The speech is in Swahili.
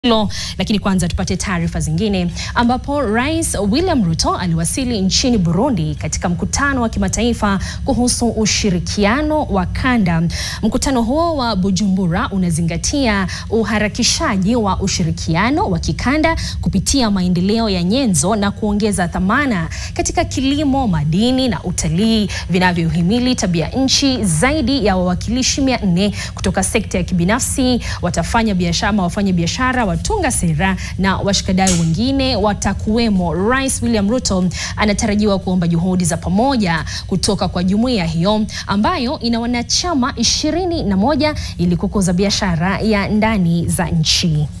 hilo lakini kwanza tupate taarifa zingine ambapo Rais William Ruto aliwasili nchini Burundi katika mkutano wa kimataifa kuhusu ushirikiano wa kanda. Mkutano huo wa Bujumbura unazingatia uharakishaji wa ushirikiano wa kikanda kupitia maendeleo ya nyenzo na kuongeza thamana katika kilimo, madini na utalii vinavyohimili tabia nchi. Zaidi ya wawakilishi 400 kutoka sekta ya kibinafsi watafanya biashara, wafanya biashara watunga sera na washikadau wengine watakuwemo. Rais William Ruto anatarajiwa kuomba juhudi za pamoja kutoka kwa jumuiya hiyo ambayo ina wanachama ishirini na moja ili kukuza biashara ya ndani za nchi.